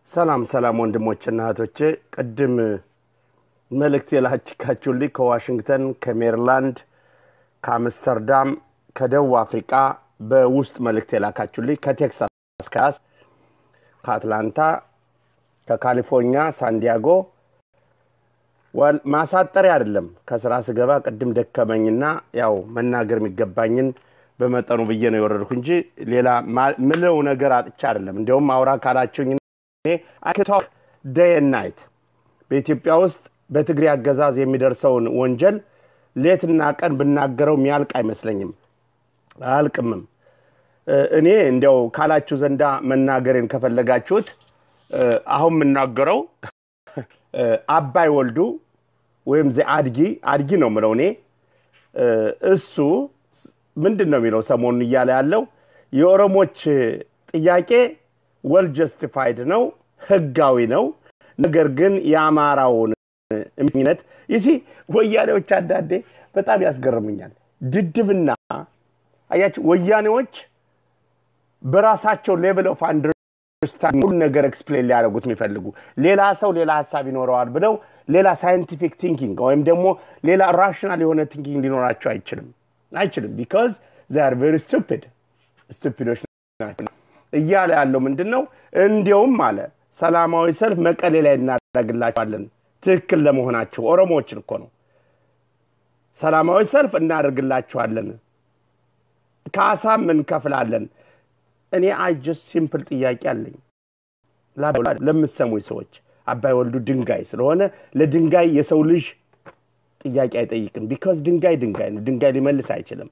ሰላም ሰላም ወንድሞችና እህቶቼ፣ ቅድም መልእክት የላችካችሁልኝ ከዋሽንግተን፣ ከሜሪላንድ፣ ከአምስተርዳም፣ ከደቡብ አፍሪቃ በውስጥ መልእክት የላካችሁልኝ ከቴክሳስ ካስ፣ ከአትላንታ፣ ከካሊፎርኒያ ሳንዲያጎ ማሳጠሪያ አይደለም። ከስራ ስገባ ቅድም ደከመኝና ያው መናገር የሚገባኝን በመጠኑ ብዬ ነው የወረድኩ እንጂ ሌላ ምለው ነገር አጥቻ አይደለም። እንዲያውም አውራ ካላችሁኝ ቶክ ደይ ናይት በኢትዮጵያ ውስጥ በትግሬ አገዛዝ የሚደርሰውን ወንጀል ሌትና ቀን ብናገረው የሚያልቅ አይመስለኝም፣ አያልቅምም። እኔ እንዲያው ካላችሁ ዘንዳ መናገሬን ከፈለጋችሁት አሁን የምናገረው አባይ ወልዱ ወይም ዘ አድጊ አድጊ ነው ምለው እኔ እሱ ምንድን ነው የሚለው ሰሞኑን እያለ ያለው የኦሮሞች ጥያቄ ወል ጀስቲፋይድ ነው፣ ህጋዊ ነው። ነገር ግን የአማራውን እምነት ይሲ ወያኔዎች አንዳንዴ በጣም ያስገርምኛል። ድድብና አያችሁ፣ ወያኔዎች በራሳቸው ሌቭል ኦፍ አንደርስታንድ ሁሉ ነገር ኤክስፕሌን ሊያደርጉት የሚፈልጉ ሌላ ሰው ሌላ ሀሳብ ይኖረዋል ብለው ሌላ ሳይንቲፊክ ቲንኪንግ ወይም ደግሞ ሌላ ራሽናል የሆነ ቲንኪንግ ሊኖራቸው አይችልም አይችልም ቢካዝ ዛር ቬሪ ስቱፒድ ስቱፒዶች ናቸው እያለ ያለው ምንድን ነው እንዲያውም አለ ሰላማዊ ሰልፍ መቀሌ ላይ እናደርግላቸዋለን ትክክል ለመሆናቸው ኦሮሞዎችን እኮ ነው ሰላማዊ ሰልፍ እናደርግላቸዋለን ካሳም እንከፍላለን እኔ አጀስ ሲምፕል ጥያቄ አለኝ ለምሰሙኝ ሰዎች አባይ ወልዱ ድንጋይ ስለሆነ ለድንጋይ የሰው ልጅ ጥያቄ አይጠይቅም ቢካዝ ድንጋይ ድንጋይ ነው ድንጋይ ሊመልስ አይችልም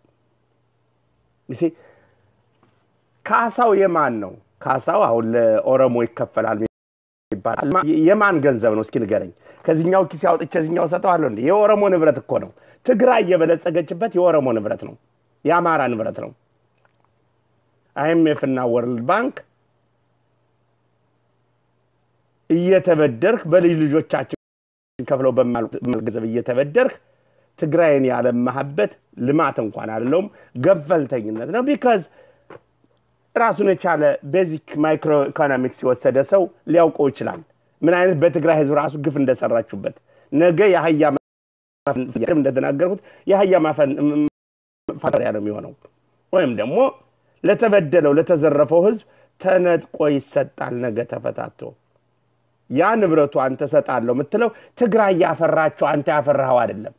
ካሳው የማን ነው ካሳው አሁን ለኦሮሞ ይከፈላል ይባላል የማን ገንዘብ ነው እስኪ ንገረኝ ከዚኛው ኪስ አውጥቼ እዚኛው ሰጠዋለሁ እንዴ የኦሮሞ ንብረት እኮ ነው ትግራይ የበለጸገችበት የኦሮሞ ንብረት ነው የአማራ ንብረት ነው አይኤምኤፍ እና ወርልድ ባንክ እየተበደርክ በልጅ ልጆቻችን ከፍለው በማልገንዘብ እየተበደርክ ትግራይን ያለማህበት ልማት እንኳን አይደለውም ገፈልተኝነት ነው ቢካዝ ራሱን የቻለ ቤዚክ ማይክሮ ኢኮኖሚክስ የወሰደ ሰው ሊያውቀው ይችላል ምን አይነት በትግራይ ህዝብ ራሱ ግፍ እንደሰራችሁበት ነገ የአህያ እንደተናገርኩት የአህያ ማፈሪያ ነው የሚሆነው ወይም ደግሞ ለተበደለው ለተዘረፈው ህዝብ ተነጥቆ ይሰጣል ነገ ተፈታቶ ያ ንብረቱ አንተ ሰጣለሁ የምትለው ትግራይ ያፈራቸው አንተ ያፈራኸው አይደለም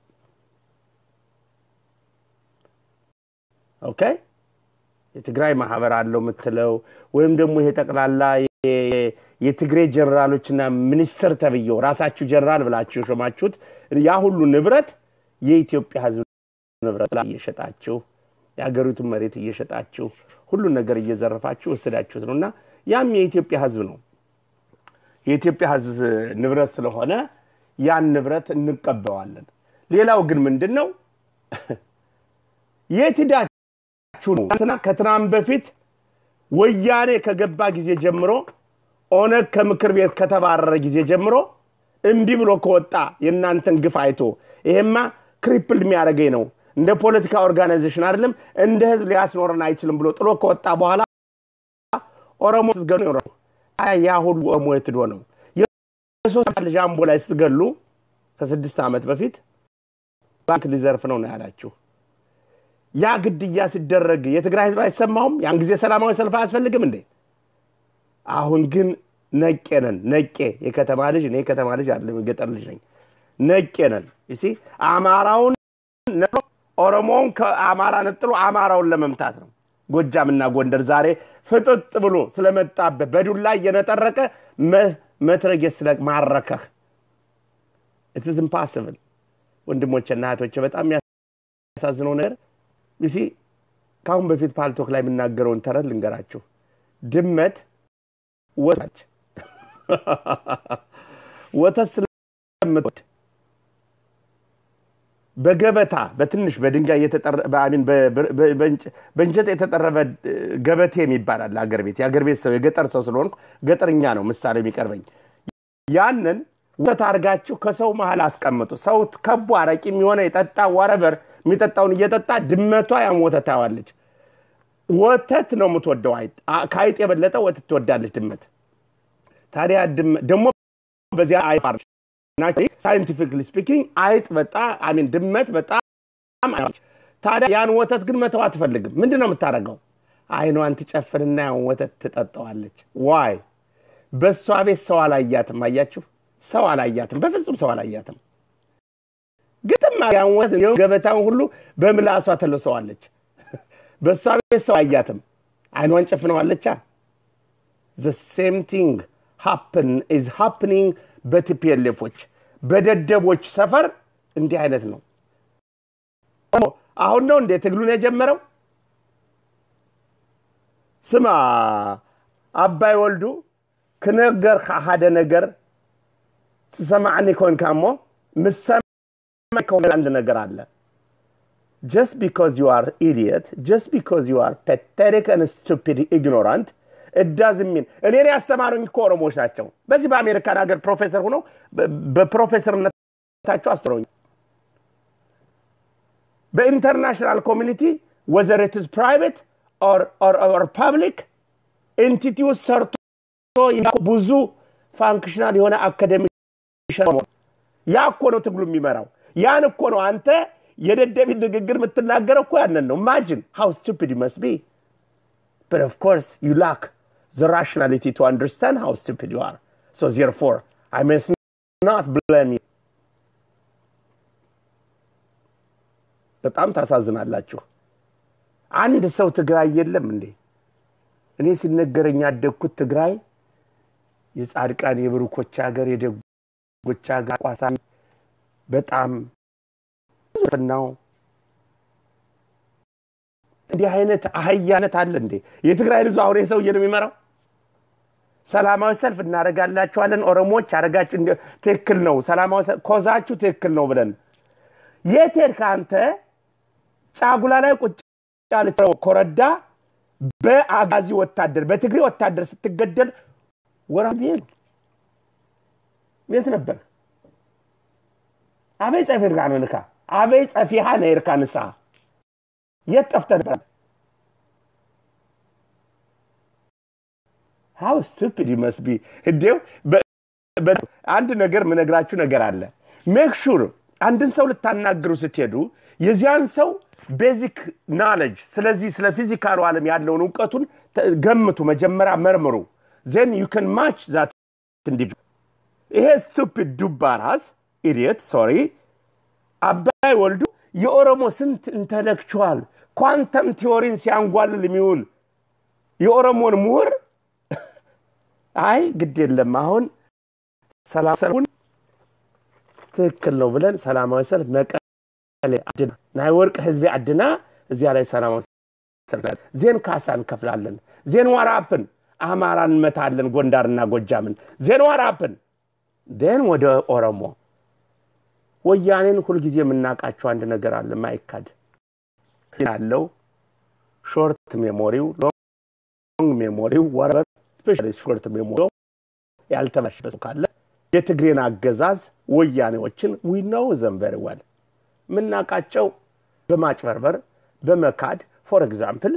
ኦኬ የትግራይ ማህበር አለው የምትለው ወይም ደግሞ ይሄ ጠቅላላ የትግሬ ጀነራሎችና ሚኒስትር ተብየው ራሳችሁ ጀነራል ብላችሁ የሾማችሁት ያ ሁሉ ንብረት የኢትዮጵያ ህዝብ ንብረት እየሸጣችሁ የሀገሪቱን መሬት እየሸጣችሁ ሁሉን ነገር እየዘረፋችሁ ወሰዳችሁት ነው እና ያም የኢትዮጵያ ህዝብ ነው የኢትዮጵያ ህዝብ ንብረት ስለሆነ ያን ንብረት እንቀበዋለን ሌላው ግን ምንድን ነው የት ሂዳችሁ ነው ከትናንት በፊት ወያኔ ከገባ ጊዜ ጀምሮ ኦነግ ከምክር ቤት ከተባረረ ጊዜ ጀምሮ እምቢ ብሎ ከወጣ የእናንተን ግፍ አይቶ ይሄማ ክሪፕል የሚያደርገኝ ነው እንደ ፖለቲካ ኦርጋናይዜሽን አይደለም እንደ ህዝብ ሊያስኖረን አይችልም ብሎ ጥሎ ከወጣ በኋላ ኦሮሞ ስትገሉ ያ ሁሉ ኦሮሞ የትዶ ነው የሶስት ልጅ አምቦ ላይ ስትገሉ ከስድስት ዓመት በፊት ባንክ ሊዘርፍ ነው ነው ያላችሁ ያ ግድያ ሲደረግ የትግራይ ህዝብ አይሰማውም ያን ጊዜ ሰላማዊ ሰልፍ አያስፈልግም እንዴ አሁን ግን ነቄ ነን ነቄ የከተማ ልጅ እኔ የከተማ ልጅ አለ የገጠር ልጅ ነኝ ነቄ ነን ይሲ አማራውን ኦሮሞውን ከአማራ ነጥሎ አማራውን ለመምታት ነው ጎጃምና ጎንደር ዛሬ ፍጥጥ ብሎ ስለመጣበት በዱላ እየነጠረቀ መትረጌ ስለማረከህ ኢትስ ኢምፓስብል ወንድሞችና እህቶች በጣም የሚያሳዝነው ነገር ይሲ ከአሁን በፊት ፓልቶክ ላይ የምናገረውን ተረት ልንገራችሁ ድመት ወታች ወተት ስለምትወድ በገበታ በትንሽ በድንጋይ በእንጨት የተጠረበ ገበቴ የሚባላል አገር ቤት የአገር ቤት ሰው የገጠር ሰው ስለሆንኩ ገጠርኛ ነው ምሳሌ የሚቀርበኝ ያንን ወተት አድርጋችሁ ከሰው መሀል አስቀምጡ ሰው ከቡ አረቂ የሚሆነ የጠጣ ወረበር የሚጠጣውን እየጠጣ ድመቷ ያን ወተት ታዋለች ወተት ነው የምትወደው ከአይጥ የበለጠ ወተት ትወዳለች ድመት ታዲያ ደግሞ በዚያ አይፋር ሳይንቲፊክሊ ስፒኪንግ አይጥ በጣም አሚን ድመት በጣም ታዲያ ያን ወተት ግን መተው አትፈልግም። ምንድን ነው የምታደርገው? አይኗን ትጨፍንና ያን ወተት ትጠጣዋለች። ዋይ በእሷ ቤት ሰው አላያትም። አያችሁ፣ ሰው አላያትም፣ በፍጹም ሰው አላያትም። ግጥም ያን ወተት ገበታውን ሁሉ በምላሷ ተለሰዋለች። በእሷ ቤት ሰው አያትም፣ አይኗን ጨፍነዋለቻ። ዘ ሴም ቲንግ ሃፕን ኢዝ ሃፕኒንግ በቲፒኤልኤፎች በደደቦች ሰፈር እንዲህ አይነት ነው። አሁን ነው እንዴ ትግሉን የጀመረው? ስማ አባይ ወልዱ ክነገር ሓደ ነገር ትሰማዕኒ ኮንካ እሞ ምሰማ ከሆነ አንድ ነገር አለ just because you are idiot just because you are pathetic and stupid ignorant it doesn't mean እኔን ያስተማሩኝ እኮ ኦሮሞዎች ናቸው በዚህ በአሜሪካን ሀገር ፕሮፌሰር ሆነው በፕሮፌሰርነታቸው አስተምረውኝ በኢንተርናሽናል ኮሚኒቲ ወዘር ኢት ኢዝ ፕራይቬት ኦር ፐብሊክ ኤንቲቲ ውስጥ ሰርቶ ብዙ ፋንክሽናል የሆነ አካደሚ ያ እኮ ነው ትግሉ የሚመራው። ያን እኮ ነው አንተ የደደቢት ንግግር የምትናገረው እኮ ያንን ነው። ኢማጂን ሃው ስቱፒድ ዩ መስት ቢ but of course you lack the rationality to understand how stupid you are so therefore i must not blame you በጣም ታሳዝናላችሁ። አንድ ሰው ትግራይ የለም እንዴ? እኔ ሲነገረኝ ያደግኩት ትግራይ የጻድቃን የብሩኮች ሀገር የደጎች ሀገር ቋሳ በጣም ነው። እንዲህ አይነት አህያነት አለ እንዴ? የትግራይ ህዝብ አሁን ሰውዬ ነው የሚመራው። ሰላማዊ ሰልፍ እናደርጋላችኋለን ኦሮሞዎች አደረጋችሁ ትክክል ነው፣ ሰላማዊ ሰልፍ ኮዛችሁ ትክክል ነው ብለን የት ሄድክ አንተ? ጫጉላ ላይ ቁጭ ያለች ኮረዳ በአጋዚ ወታደር በትግሬ ወታደር ስትገደል ወራቤ የት ነበር? አበይ ጸፊርካ ነው ንካ አበይ ጸፊሃ ነይርካ ንሳ የት ጠፍተህ ነበር? ሀው ስቱፒድ መስቢ እንዴው አንድ ነገር ምነግራችሁ ነገር አለ ሜክ ሹር አንድን ሰው ልታናግሩ ስትሄዱ የዚያን ሰው ቤዚክ ናሌጅ ስለዚህ ስለ ፊዚካሉ ዓለም ያለውን እውቀቱን ገምቱ፣ መጀመሪያ መርምሩ። ዜን ዩ ከን ማች ዛት እንዲዱ ይሄ ስቱፒድ ዱባ ራስ ኢዲየት ሶሪ አባይ ወልዱ የኦሮሞ ስንት ኢንተሌክቹዋል ኳንተም ቲዎሪን ሲያንጓልል የሚውል የኦሮሞን ምሁር አይ ግድ የለም አሁን ሰላም ሰልፉን ትክክል ነው ብለን ሰላማዊ ሰልፍ መቀሌ አድና ናይ ወርቅ ህዝቢ አድና እዚያ ላይ ሰላማዊ ሰልፍ ዜን ካሳ እንከፍላለን። ዜን ዋራፕን አማራ እንመታለን፣ ጎንዳርና ጎጃምን። ዜን ዋራፕን ዜን ወደ ኦሮሞ ወያኔን ሁልጊዜ የምናውቃቸው አንድ ነገር አለ ማይካድ ያለው ሾርት ሜሞሪው ሎንግ ሜሞሪው ወረበር ስፔሻሊ ሾርት ሜሞሪው ያልተመሸበት ካለ የትግሬን አገዛዝ ወያኔዎችን ዊ ነው ዘም ቨሪ ዌል የምናውቃቸው በማጭበርበር በመካድ ፎር ኤግዛምፕል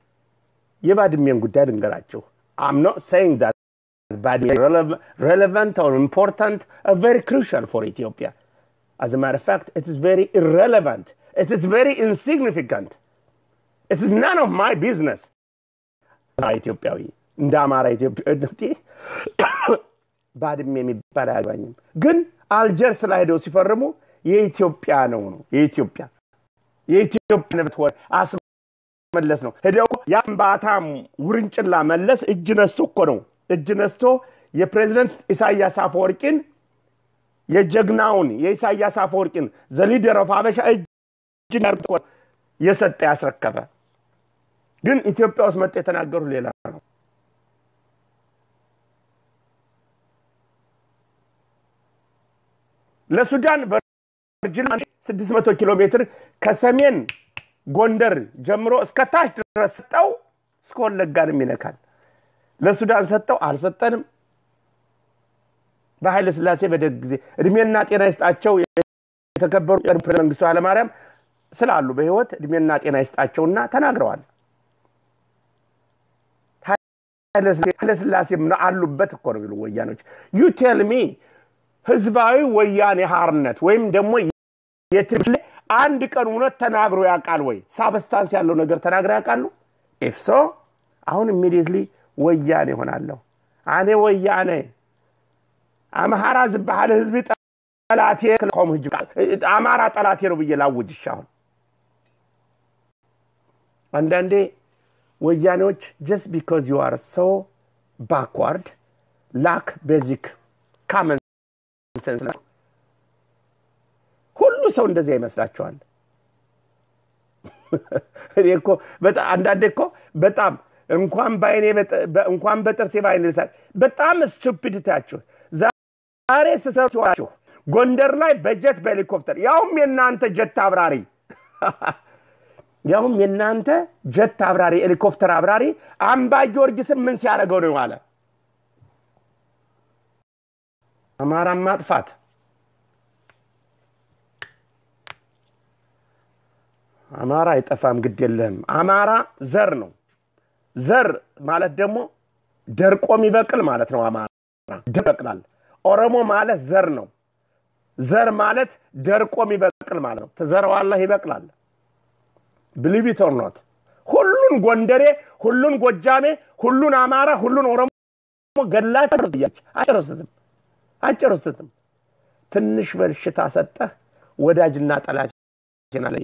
የባድሜን ጉዳይ ልንገራችሁ አም ኖት saying that Badme relevant or important or very crucial for Ethiopia. As a matter of fact, it is very irrelevant. It is very insignificant. It is none of my business. ኢትዮጵያዊ እንደ አማራ ኢትዮጵያዊ ባድሜ የሚባል አያገባኝም። ግን አልጀርስ ላይ ሄደው ሲፈርሙ የኢትዮጵያ ነው ነው የኢትዮጵያ የኢትዮጵያ ንብረት ወር አስመለስ ነው። ሄደው የአምባታም ውርንጭላ መለስ እጅ ነስቶ እኮ ነው እጅ ነስቶ የፕሬዚደንት ኢሳያስ አፈወርቂን የጀግናውን የኢሳያስ አፈወርቂን ዘሊደር ኦፍ ሀበሻ እጅ ነርቶ የሰጠ ያስረከበ ግን ኢትዮጵያ ውስጥ መጥ የተናገሩ ሌላ ነው። ለሱዳን ቨርጂን 600 ኪሎ ሜትር ከሰሜን ጎንደር ጀምሮ እስከ ታች ድረስ ሰጠው፣ እስከ ወለጋንም ይነካል። ለሱዳን ሰጠው አልሰጠንም። በኃይለ ስላሴ በደግ ጊዜ እድሜና ጤና ይስጣቸው የተከበሩ ፕሬዝዳንት መንግስቱ ኃይለማርያም ስላሉ በህይወት እድሜና ጤና ይስጣቸውና ተናግረዋል። ኃይለስላሴ አሉበት እኮ ነው የሚሉ ወያኖች። ዩ ቴል ሚ ህዝባዊ ወያኔ ሀርነት ወይም ደግሞ አንድ ቀን እውነት ተናግሮ ያውቃል ወይ? ሳብስታንስ ያለው ነገር ተናግሮ ያውቃሉ? ኢፍ ሶ አሁን ኢሚዲየትሊ ወያኔ ይሆናለሁ። አኔ ወያኔ አምሃራ ዝበሃል ህዝቢ ጠላቴ ክልኮም ህጅ አማራ ጠላቴ ነው ብዬ ላውጅሽ። አሁን አንዳንዴ ወያኔዎች ጀስት ቢካዝ ዩ አር ሶ ባክዋርድ ላክ ቤዚክ ካመን ሴንስ ሁሉ ሰው እንደዚያ ይመስላችኋል። እኔ እኮ አንዳንዴ እኮ በጣም እንኳን በአይኔ እንኳን በጥርሴ በአይኔ ልሳል በጣም ስቱፒዲቲያችሁ ዛሬ ስሰችሁ ጎንደር ላይ በጀት በሄሊኮፕተር ያውም የእናንተ ጀት አብራሪ ያውም የእናንተ ጀት አብራሪ ሄሊኮፕተር አብራሪ አምባ ጊዮርጊስን ምን ሲያደርገው ነው አለ አማራን ማጥፋት አማራ አይጠፋም፣ ግድ የለህም። አማራ ዘር ነው። ዘር ማለት ደግሞ ደርቆ የሚበቅል ማለት ነው። አማራ ይበቅላል። ኦሮሞ ማለት ዘር ነው። ዘር ማለት ደርቆ የሚበቅል ማለት ነው። ትዘረዋለህ፣ ይበቅላል። ብሊቪት ኦር ኖት ሁሉን ጎንደሬ፣ ሁሉን ጎጃሜ፣ ሁሉን አማራ፣ ሁሉን ኦሮሞ ገላችሁ አጨርስትም አጨርስትም። ትንሽ በሽታ ሰጠህ፣ ወዳጅና ጠላት ላይ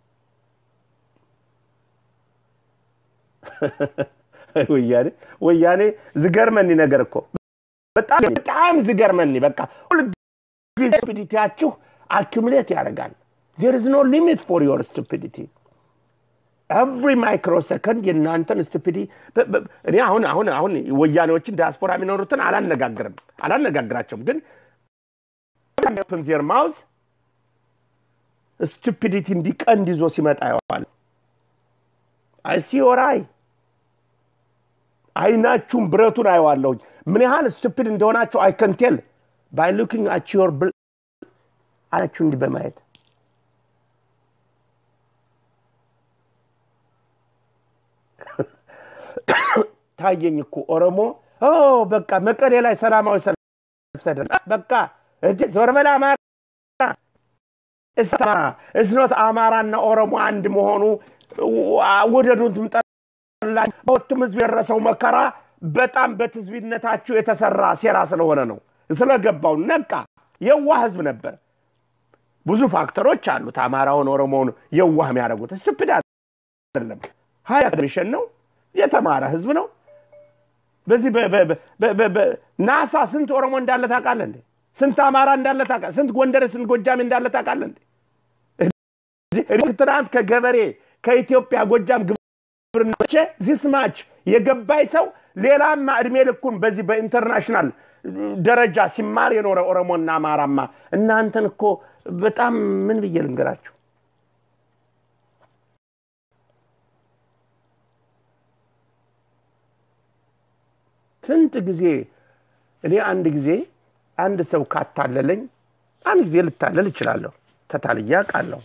ወያኔ ወያኔ ዝገርመኒ ነገር እኮ በጣም በጣም ዝገርመኒ። በቃ ሁልጊዜ ስቱፒዲቲያችሁ አኪሙሌት ያደርጋል። ዜር ኢዝ ኖ ሊሚት ፎር ዮር ስቱፒዲቲ ኤቭሪ ማይክሮ ሰከንድ የእናንተን ስቱፒዲ እኔ አሁን አሁን አሁን ወያኔዎችን ዲያስፖራ የሚኖሩትን አላነጋግርም አላነጋግራቸውም፣ ግን ዜር ማውዝ ስቱፒዲቲ እንዲቀንድ ይዞ ሲመጣ ያዋል አይሲ ኦራይ አይናችሁም ብረቱን አየዋለሁኝ ምን ያህል ስቱፒድ እንደሆናቸው አይከንቴል ባይ ሉኪንግ አት ዮር ብል አይናችሁ እንዲህ በማየት ታየኝ እኮ ኦሮሞ በቃ መቀሌ ላይ ሰላማዊ ሰልፍ ተደረገ። በቃ ዞር በል አማራ እስኖት አማራና ኦሮሞ አንድ መሆኑ ውደዱትም ጠላ በወቱም ህዝብ የደረሰው መከራ በጣም በትዝቢነታችሁ የተሰራ ሴራ ስለሆነ ነው። ስለገባው ነቃ። የዋህ ህዝብ ነበር። ብዙ ፋክተሮች አሉት አማራውን ኦሮሞውን የዋህ የሚያደርጉት። ስቱፒድ አይደለም። ሀያ ሚሽን ነው። የተማረ ህዝብ ነው። በዚህ ናሳ ስንት ኦሮሞ እንዳለ ታውቃለህ እንዴ? ስንት አማራ እንዳለ ታውቃለህ? ስንት ጎንደር፣ ስንት ጎጃሜ እንዳለ ታውቃለህ እንዴ? ትናንት ከገበሬ ከኢትዮጵያ ጎጃም ግብርናቼ ዚስማች የገባይ ሰው ሌላማ እድሜ ልኩን በዚህ በኢንተርናሽናል ደረጃ ሲማር የኖረ ኦሮሞና አማራማ እናንተን እኮ በጣም ምን ብዬ ልንገራችሁ ስንት ጊዜ እኔ አንድ ጊዜ አንድ ሰው ካታለለኝ አንድ ጊዜ ልታለል እችላለሁ። ተታልያ አውቃለሁ።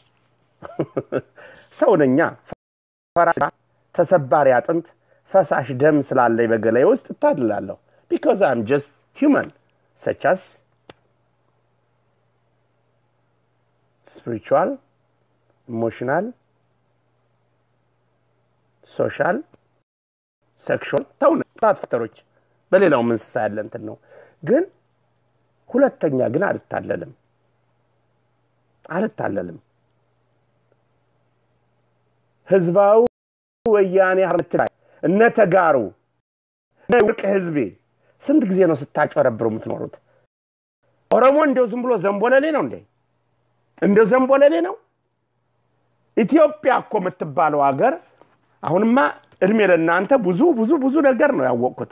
ሰው ነኛ። ፈራሻ፣ ተሰባሪ አጥንት፣ ፈሳሽ ደም ስላለኝ በገላይ ውስጥ እታልላለሁ። ቢካዝ አም ጀስት ሂውማን ሰቻስ ስፒሪቹዋል፣ ኢሞሽናል፣ ሶሻል፣ ሴክሹዋል ተውነ አራት ፋክተሮች በሌላውም እንስሳ ያለ እንትን ነው። ግን ሁለተኛ ግን አልታለልም አልታለልም። ህዝባዊ ወያኔ ሀርነት ላይ እነ ተጋሩ እነ ውርቅ ህዝቤ ስንት ጊዜ ነው ስታጨረብሩ የምትኖሩት? ኦሮሞ እንደው ዝም ብሎ ዘንቦለሌ ነው እንዴ? እንደው ዘንቦለሌ ነው? ኢትዮጵያ እኮ የምትባለው ሀገር አሁንማ እድሜ ለእናንተ ብዙ ብዙ ብዙ ነገር ነው ያወቅኩት።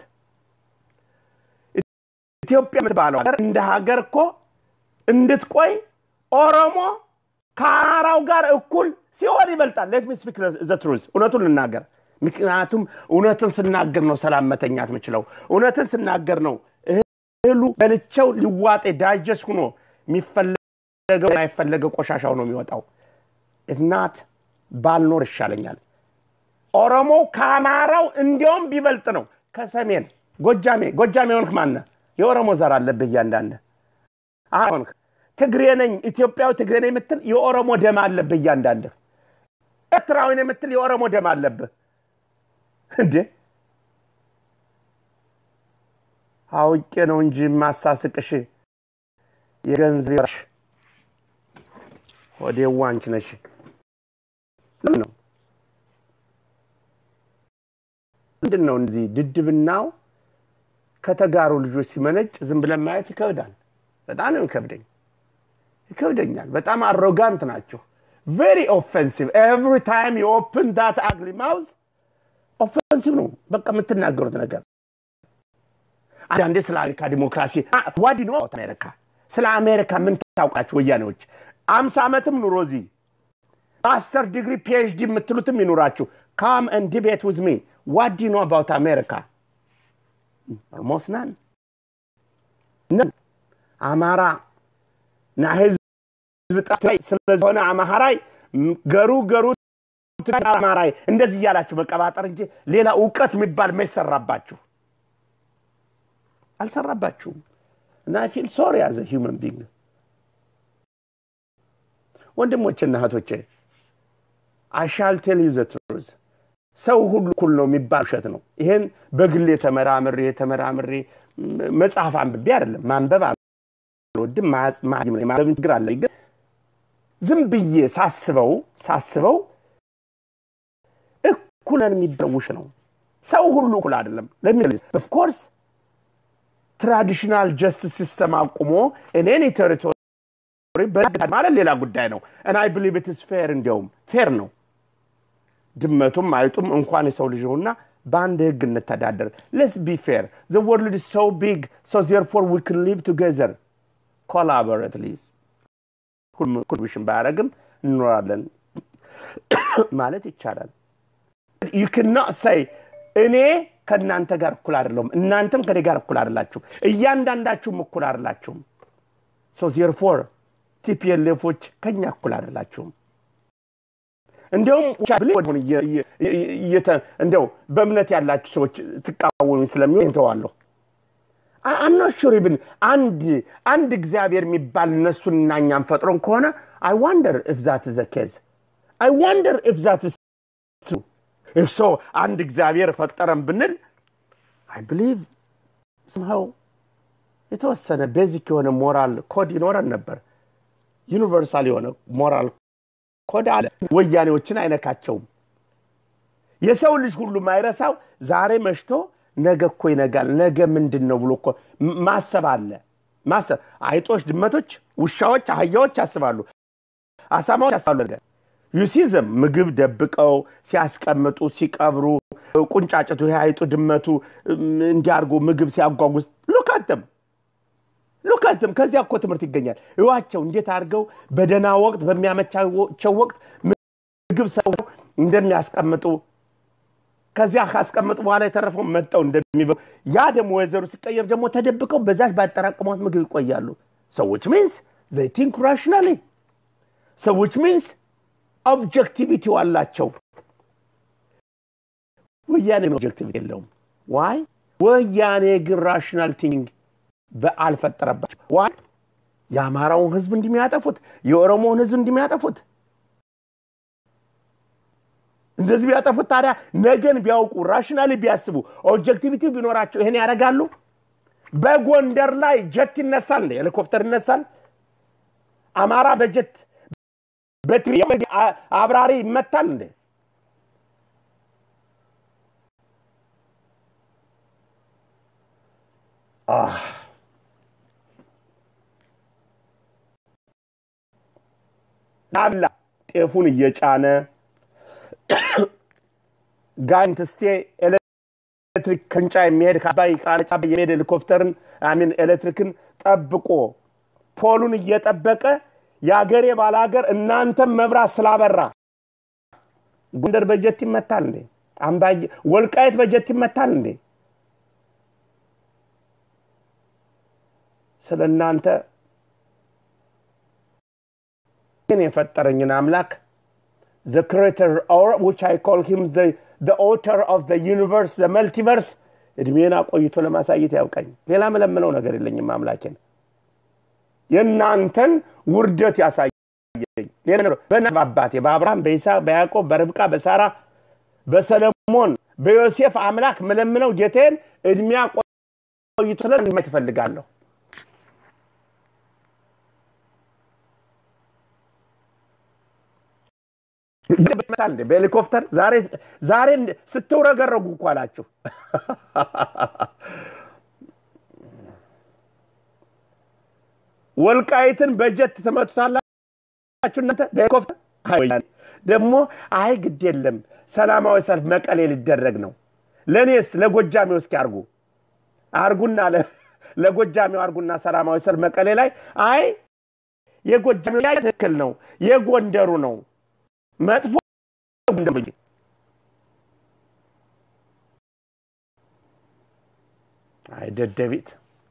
ኢትዮጵያ የምትባለው ሀገር እንደ ሀገር እኮ እንድትቆይ ኦሮሞ ከአማራው ጋር እኩል ሲሆን ይበልጣል። ሌት ሚ ስፒክ ዘ ትሩዝ እውነቱን ልናገር። ምክንያቱም እውነትን ስናገር ነው ሰላም መተኛት የምችለው። እውነትን ስናገር ነው እህሉ በልቸው ሊዋጤ ዳይጀስት ሆኖ የሚፈለገው የማይፈለገው ቆሻሻ ሆኖ የሚወጣው እናት ባልኖር ይሻለኛል። ኦሮሞ ከአማራው እንዲያውም ቢበልጥ ነው ከሰሜን ጎጃሜ ጎጃሜ ሆንክ ማነ የኦሮሞ ዘር አለብህ እያንዳንድ ሆንክ ትግሬ ነኝ ኢትዮጵያዊ ትግሬ ነኝ የምትል የኦሮሞ ደም አለብህ እያንዳንድህ ኤርትራዊ ነኝ የምትል የኦሮሞ ደም አለብህ እንዴ አውቄ ነው እንጂ ማሳስቅሽ የገንዘብ ወዴዋ አንቺ ነሽ ለምን ነው ምንድን ነው እንደዚህ ድድብናው ከተጋሩ ልጆች ሲመነጭ ዝም ብለን ማየት ይከብዳል በጣም ነው ይከብደኝ ይከብደኛል በጣም አሮጋንት ናቸው ቬሪ ኦፌንሲቭ ኤቭሪ ታይም ዩ ኦፕን ዳት አግሊ ማውዝ ኦፌንሲቭ ነው በቃ የምትናገሩት ነገር አንዳንዴ ስለ አሜሪካ ዲሞክራሲ ዋዲ ነው አሜሪካ ስለ አሜሪካ ምን ታውቃችሁ ወያኔዎች አምሳ ዓመትም ኑሮ እዚህ ማስተር ዲግሪ ፒኤችዲ የምትሉትም ይኑራችሁ ካም and debate with me what do you know about america almost none none አማራ ና ህዝብ ጠፍታይ ስለሆነ አማራይ ገሩ ገሩ አማራይ እንደዚህ እያላችሁ መቀባጠር እንጂ ሌላ እውቀት የሚባል ማይሰራባችሁ አልሰራባችሁም እና ፊል ሶሪ ያዘ ሂውመን ቢንግ ወንድሞችና እህቶቼ አሻል ቴል ዩ ዘ ትሩዝ ሰው ሁሉ እኩል ነው የሚባል ውሸት ነው ይሄን በግሌ ተመራምሬ ተመራምሬ መጽሐፍ አንብቤ አይደለም ማንበብ አልወድም ማንበብ ችግር አለ ግን ዝም ብዬ ሳስበው ሳስበው እኩለን የሚባለው ውሸት ነው ሰው ሁሉ እኩል አይደለም ለሚ ኦፍኮርስ ትራዲሽናል ጀስቲስ ሲስተም አቁሞ እኔን ቴሪቶሪ ማለት ሌላ ጉዳይ ነው እና አይ ብሊቭ ኢትስ ፌር እንዲያውም ፌር ነው ድመቱም አይጡም እንኳን የሰው ልጅ ነውና በአንድ ህግ እንተዳደር ሌስ ቢ ፌር ዘ ወርልድ ኢዝ ሶ ቢግ ሶ ዜርፎር ዊ ክን ሊቭ ቱጌዘር ኮላቦሬት ሊዝ ኮንትሪቢሽን ባያደረግም እንኖራለን ማለት ይቻላል ዩ ክኖት ሰይ እኔ ከእናንተ ጋር እኩል አይደለሁም እናንተም ከኔ ጋር እኩል አይደላችሁም እያንዳንዳችሁም እኩል አይደላችሁም ሶ ዜርፎር ቲፒኤልኤፎች ከኛ እኩል አይደላችሁም እንዲያውም እንዲያው በእምነት ያላችሁ ሰዎች ትቃወሙ ስለሚሆን እንተዋለሁ አምናሹር ብን አንድ አንድ እግዚአብሔር የሚባል እነሱን እና እኛም ፈጥሮን ከሆነ አይ ዋንደር ኢፍ ዛት ዘ ኬዝ አይ ዋንደር ኢፍ ዛት ትሩ ኢፍ ሶ አንድ እግዚአብሔር ፈጠረን ብንል አይ ብሊቭ ስምሃው የተወሰነ ቤዚክ የሆነ ሞራል ኮድ ይኖረን ነበር ዩኒቨርሳል የሆነ ሞራል ኮድ አለ ወያኔዎችን አይነካቸውም የሰው ልጅ ሁሉ ማይረሳው ዛሬ መሽቶ ነገ እኮ ይነጋል ነገ ምንድን ነው ብሎ እኮ ማሰብ አለ ማሰብ አይጦች ድመቶች ውሻዎች አህያዎች ያስባሉ አሳማዎች ያስባሉ ነገር ዩሲዝም ምግብ ደብቀው ሲያስቀምጡ ሲቀብሩ ቁንጫጭቱ ይሄ አይጡ ድመቱ እንዲያርጉ ምግብ ሲያጓጉዝ ሉካትም ሉካትም ከዚያ እኮ ትምህርት ይገኛል እዋቸው እንዴት አድርገው በደና ወቅት በሚያመቻቸው ወቅት ምግብ ሰው እንደሚያስቀምጡ ከዚያ ካስቀምጡ በኋላ የተረፈው መጠው እንደሚበሉ ያ ደግሞ ወይዘሩ ሲቀየር ደግሞ ተደብቀው በዛች ባጠራቅሟት ምግብ ይቆያሉ ሰዎች ሚንስ ዘይ ቲንክ ራሽናሊ ሰዎች ሚንስ ኦብጀክቲቪቲ አላቸው ወያኔ ኦብጀክቲቪቲ የለውም ዋይ ወያኔ ግን ራሽናል ቲንግ አልፈጠረባቸው ዋይ የአማራውን ህዝብ እንደሚያጠፉት የኦሮሞውን ህዝብ እንደሚያጠፉት እንደዚህ ቢያጠፉት ታዲያ ነገን ቢያውቁ ራሽናሊ ቢያስቡ ኦብጀክቲቪቲ ቢኖራቸው ይሄን ያደርጋሉ በጎንደር ላይ ጀት ይነሳል እንደ ሄሊኮፕተር ይነሳል አማራ በጀት በትሪ አብራሪ ይመታል እንዴ ናብላ ጤፉን እየጫነ ጋይንት ስቴ ኤሌክትሪክ ክንጫ የሚሄድ ከአባይ ቃነጫ የሚሄድ ሄሊኮፕተርን አሚን ኤሌክትሪክን ጠብቆ ፖሉን እየጠበቀ የአገሬ ባላገር እናንተም መብራት ስላበራ ጎንደር በጀት ይመታል እንዴ አምባ ወልቃየት በጀት ይመታል እንዴ ስለ እናንተ ግን የፈጠረኝን አምላክ the creator or which I call him the the author of the universe the multiverse እድሜን አቆይቶ ለማሳየት ያውቃኝ። ሌላ መለምነው ነገር የለኝም አምላኬን የእናንተን ውርደት ያሳየኝ። በእናት አባቴ በአብርሃም በይስሐቅ በያዕቆብ በርብቃ በሳራ በሰለሞን በዮሴፍ አምላክ መለምነው ጌቴን እድሜ ቆይቶ ስለማየት እፈልጋለሁ። በሄሊኮፕተር ዛሬ ዛሬ ስትውረገረጉ እኮ አላችሁ። ወልቃይትን በጀት ትመቱታላችሁ እናንተ በሄሊኮፕተር ደግሞ አይ ግድ የለም ሰላማዊ ሰልፍ መቀሌ ሊደረግ ነው። ለእኔስ ለጎጃሜው እስኪ አርጉ አርጉና ለጎጃሜው አርጉና ሰላማዊ ሰልፍ መቀሌ ላይ አይ የጎጃሜው ትክክል ነው የጎንደሩ ነው መጥፎ አይ ደደቢት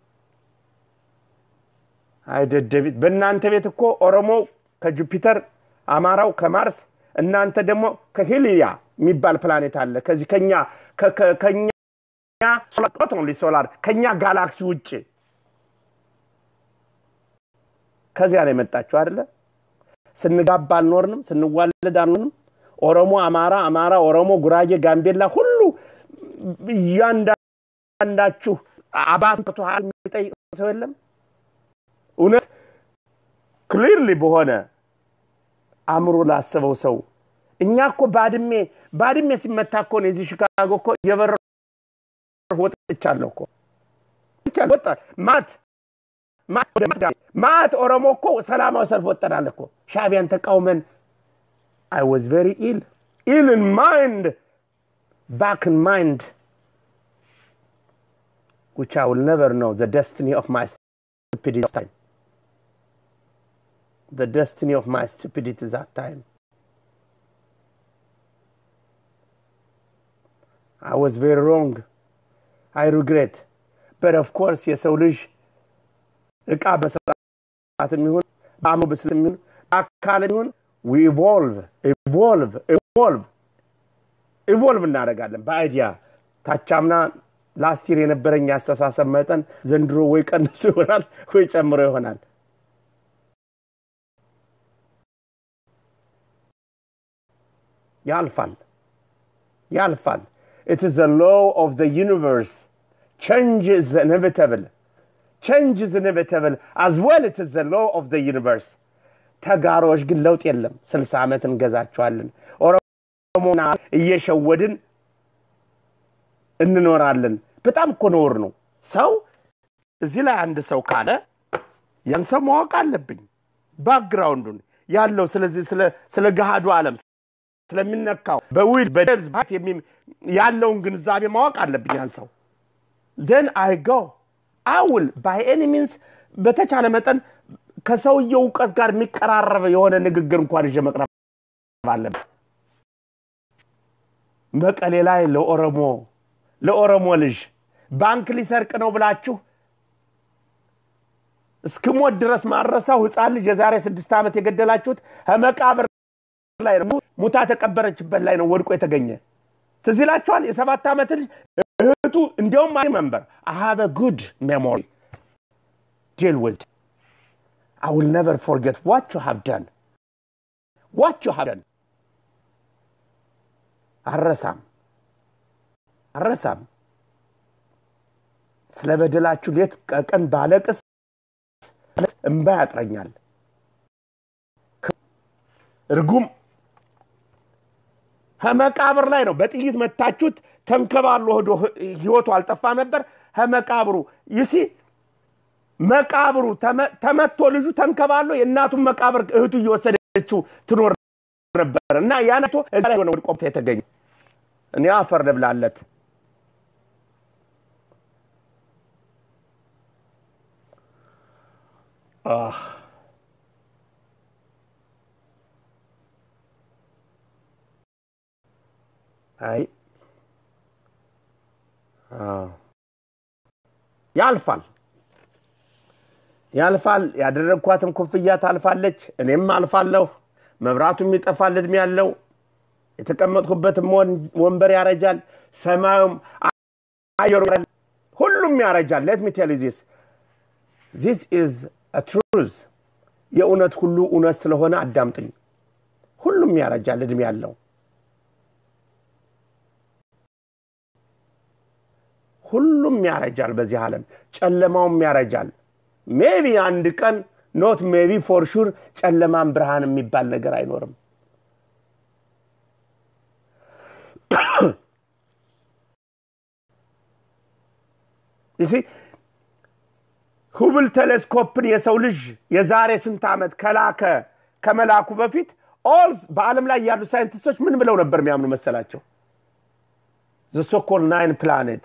አይ ደደቢት በእናንተ ቤት እኮ ኦሮሞ ከጁፒተር አማራው ከማርስ እናንተ ደግሞ ከሂልያ የሚባል ፕላኔት አለ ከዚህ ከኛ ከኛ ሶላር ከኛ ጋላክሲ ውጭ ከዚያ ነው የመጣችሁ አይደለ ስንጋባ አልኖርንም ስንዋለድ አልኖርንም ኦሮሞ አማራ አማራ ኦሮሞ ጉራጌ ጋምቤላ ሁሉ እያንዳንዳችሁ አባቱ የሚጠይቅ ሰው የለም እውነት ክሊርሊ በሆነ አእምሮ ላስበው ሰው እኛ እኮ ባድሜ ባድሜ ሲመታ እኮ ነው የዚህ ሽካጎ እኮ የበረ ወጥቻለሁ እኮ ወጣ ማት ማት ኦሮሞ እኮ ሰላማዊ ሰልፍ ወጠናል እኮ ሻቢያን ተቃውመን አይ ዋዝ ቨሪ ኢል ኢል ኢን ማይንድ ባክ ኢን ማይንድ which I will never know the destiny of my stupidity time. The destiny of my stupidity that time. I was very wrong. I regret. But of course, የሰው ልጅ እቃ በስርዓት የሚሆን በአእምሮ ብስል የሚሆን በአካል የሚሆን ኢቮልቭ ኢቮልቭ ኢቮልቭ ኢቮልቭ እናደርጋለን በአይዲያ ታቻምና ላስቲር የነበረኝ ያስተሳሰብ መጠን ዘንድሮ ወይ ቀንሶ ይሆናል ወይ ጨምሮ ይሆናል ያልፋል ያልፋል it is the law of the universe change is inevitable change is inevitable as well it is the law of the universe ተጋሮች ግን ለውጥ የለም ስልሳ ዓመት እንገዛቸዋለን ኦሮሞና እየሸወድን እንኖራለን በጣም እኮ ነውር ነው ሰው እዚህ ላይ አንድ ሰው ካለ ያን ሰው ማወቅ አለብኝ ባክግራውንዱን ያለው ስለዚህ ስለ ገሃዱ ዓለም ስለሚነካው በዊል በደብዝ ባት ያለውን ግንዛቤ ማወቅ አለብኝ ያን ሰው ዘን አይ ጎ አውል ባይ ኤኒ ሚንስ በተቻለ መጠን ከሰውየው እውቀት ጋር የሚቀራረብ የሆነ ንግግር እንኳን ይዤ መቅረብ አለብን መቀሌ ላይ ለኦሮሞ ለኦሮሞ ልጅ ባንክ ሊሰርቅ ነው ብላችሁ እስክሞት ድረስ ማረሳው ህፃን ልጅ የዛሬ ስድስት ዓመት የገደላችሁት ከመቃብር ላይ ነው ሙታ ተቀበረችበት ላይ ነው ወድቆ የተገኘ ትዝ ይላችኋል የሰባት ዓመት ልጅ እህቱ እንዲያውም አይ መንበር አሃበ ጉድ ሜሞሪ ዲል ዊዝ I will never forget what you have done. What you have done. አረሳም አረሳም ስለ በደላችሁ ሌት ቀን ባለቅስ እንባ ያጥረኛል እርጉም ከመቃብር ላይ ነው በጥይት መታችሁት ተንከባሎ ሄዶ ህይወቱ አልጠፋ ነበር ከመቃብሩ ይሲ መቃብሩ ተመቶ ልጁ ተንከባሎ የእናቱን መቃብር እህቱ እየወሰደችው ትኖር ነበር እና ያነቶ እዛ ላይ ሆነ ወድቆ የተገኘ እኔ አፈር ልብላለት አይ ያልፋል ያልፋል ያደረግኳትም ኩፍያ ታልፋለች እኔም አልፋለሁ መብራቱም ይጠፋል እድሜ ያለው የተቀመጥኩበትም ወንበር ያረጃል ሰማዩም አየሩ ሁሉም ያረጃል። ሌት ሚ ቴል ዚስ ዚስ ኢዝ ትሩዝ የእውነት ሁሉ እውነት ስለሆነ አዳምጥኝ። ሁሉም ያረጃል እድሜ ያለው ሁሉም ያረጃል። በዚህ ዓለም ጨለማውም ያረጃል። ሜቢ አንድ ቀን ኖት ሜቢ ፎር ሹር ጨለማን ብርሃን የሚባል ነገር አይኖርም። ይሲ ሁብል ቴሌስኮፕን የሰው ልጅ የዛሬ ስንት ዓመት ከላከ ከመላኩ በፊት ኦል በዓለም ላይ ያሉ ሳይንቲስቶች ምን ብለው ነበር የሚያምኑ መሰላቸው? ዘሶኮል ናይን ፕላኔት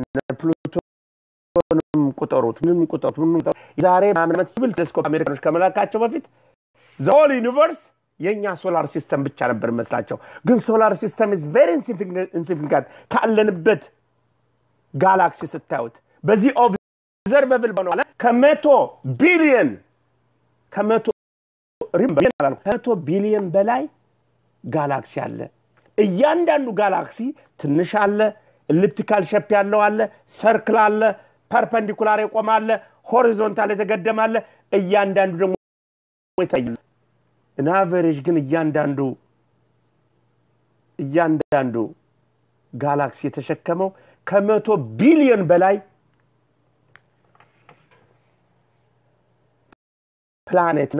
ፕሉቶንም ቁጠሩት ምንም ቁጠሩት ምንም ቁጠሩት የዛሬ ዓመት ሁብል ቴሌስኮፕ አሜሪካኖች ከመላካቸው በፊት ዘሆል ዩኒቨርስ የእኛ ሶላር ሲስተም ብቻ ነበር መስላቸው። ግን ሶላር ሲስተም ኢዝ ቬሪ ኢንሲግኒፊካንት ካለንበት ጋላክሲ ስታዩት በዚህ ኦብዘርቨብል በሆነ ከመቶ ቢሊየን ከመቶ ከመቶ ቢሊየን በላይ ጋላክሲ አለ። እያንዳንዱ ጋላክሲ ትንሽ አለ፣ ኤሊፕቲካል ሸፕ ያለው አለ፣ ሰርክል አለ፣ ፐርፐንዲኩላር የቆመ አለ፣ ሆሪዞንታል የተገደመ አለ። እያንዳንዱ ደግሞ ይታያል። አቨሬጅ ግን እያንዳንዱ እያንዳንዱ ጋላክሲ የተሸከመው ከመቶ ቢሊዮን በላይ ፕላኔትና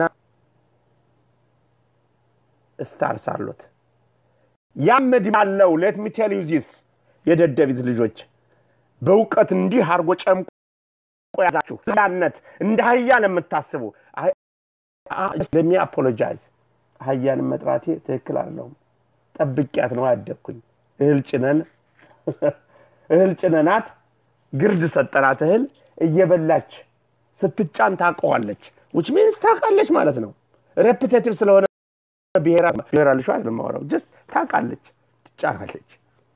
ስታርስ አሉት። ያም ዕድሜ አለው። ሌት ሚ ቴል ዩ ዚስ የደደቢት ልጆች በእውቀት እንዲህ አድርጎ ጨምቆ ያዛችሁ ስላነት እንደ ሀያን የምታስቡ ለሚ አፖሎጃይዝ ሀያንን መጥራቴ ትክክል አለውም። ጠብቂያት ነው ያደግኩኝ። እህል ጭነን እህል ጭነናት ግርድ ሰጠናት። እህል እየበላች ስትጫን ታውቀዋለች። ውች ሚንስ ታውቃለች ማለት ነው። ሬፕቴቲቭ ስለሆነ ብሔራል ሸ የማወራው ጀስት ታውቃለች፣ ትጫናለች።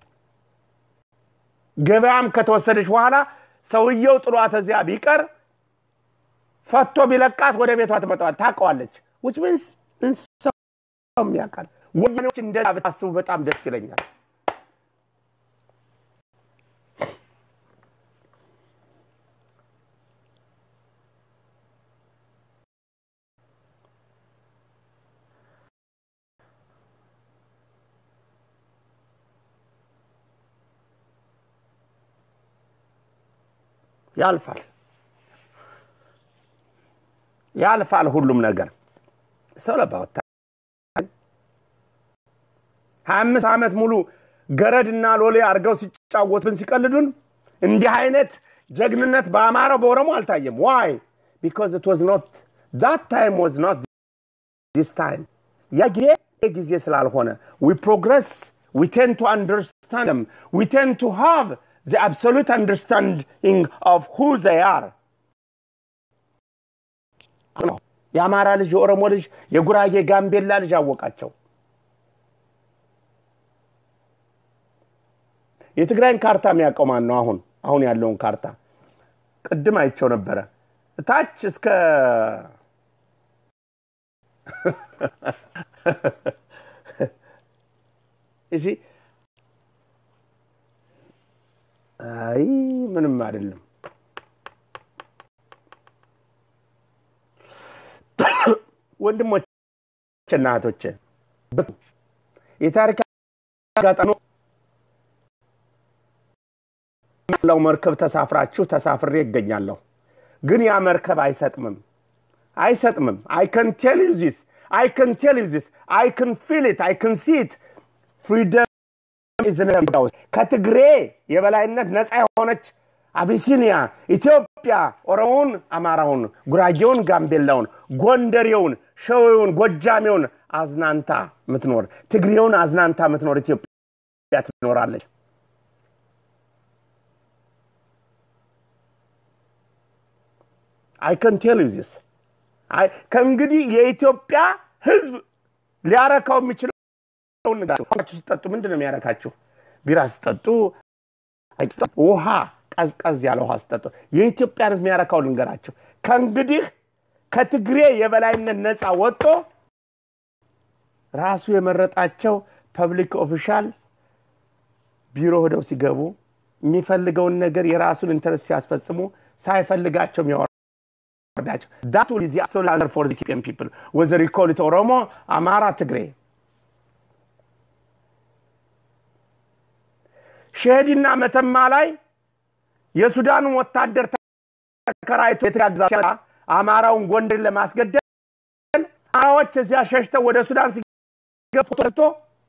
ገበያም ከተወሰደች በኋላ ሰውየው ጥሏት እዚያ ቢቀር ፈቶ ቢለቃት ወደ ቤቷ ትመጣዋል። ታውቀዋለች። ውች ሚንስ እንስሳውም ያውቃል። ወያኔዎች እንደዛ ብታስቡ በጣም ደስ ይለኛል። ያልፋል ያልፋል ሁሉም ነገር ሰው ለባወታ ሀያ አምስት ዓመት ሙሉ ገረድና ሎሌ አድርገው ሲጫወቱን ሲቀልዱን እንዲህ አይነት ጀግንነት በአማራው በኦሮሞ አልታየም። ዋይ ቢካዝ ኢት ዋዝ ኖት ዛት ታይም ዋዝ ኖት ዲስ ታይም ያ ጊዜ ጊዜ ስላልሆነ ዊ ፕሮግረስ ዊ ቴን ቱ አንደርስታንድ ዊ ቴን ቱ ሃቭ the absolute understanding of who they are. የአማራ ልጅ፣ የኦሮሞ ልጅ፣ የጉራጌ ጋምቤላ ልጅ አወቃቸው። የትግራይን ካርታ የሚያውቀው ማን ነው? አሁን አሁን ያለውን ካርታ ቅድም አይቸው ነበረ። ታች እስከ እሺ አይ ምንም አይደለም። ወንድሞችና እህቶች የታሪክ አጋጣሚ ለው መርከብ ተሳፍራችሁ ተሳፍሬ ይገኛለሁ። ግን ያ መርከብ አይሰጥምም አይሰጥምም። አይ ከን ቴል ዩ ዚስ አይ ከን ቴል ዩ ዚስ አይ ከን ፊል ኢት አይ ከን ሲ ኢት ፍሪደም ከትግሬ የበላይነት ነፃ የሆነች አቢሲኒያ ኢትዮጵያ ኦሮሞውን፣ አማራውን፣ ጉራጌውን፣ ጋምቤላውን፣ ጎንደሬውን፣ ሸዌውን፣ ጎጃሜውን አዝናንታ ምትኖር ትግሬውን አዝናንታ ምትኖር ኢትዮጵያ ትኖራለች። አይ ከን ቴል ዩ ዚስ ከእንግዲህ የኢትዮጵያ ህዝብ ሊያረካው የሚችለው ስጠጡ ምንድን ነው የሚያረካችሁ? ቢራ ስጠጡ፣ ውሃ ቀዝቀዝ ያለ ውሃ ስጠጡ። የኢትዮጵያን ህዝብ የሚያረካው ልንገራቸው። ከእንግዲህ ከትግሬ የበላይነት ነፃ ወጥቶ ራሱ የመረጣቸው ፐብሊክ ኦፊሻል ቢሮ ሄደው ሲገቡ የሚፈልገውን ነገር የራሱን ኢንተረስት ሲያስፈጽሙ ሳይፈልጋቸው የሚያወርዳቸው ዳት ዊል ዚ አብሶሉት አንሰር ፎር ኢትዮጵያን ፒፕል ወዘር ዩ ኮል ኢት ኦሮሞ፣ አማራ፣ ትግሬ ሸሄዲና መተማ ላይ የሱዳኑን ወታደር ተከራይቶ የተጋዛ አማራውን ጎንደር ለማስገደል አማራዎች እዚያ ሸሽተው ወደ ሱዳን ሲገፉ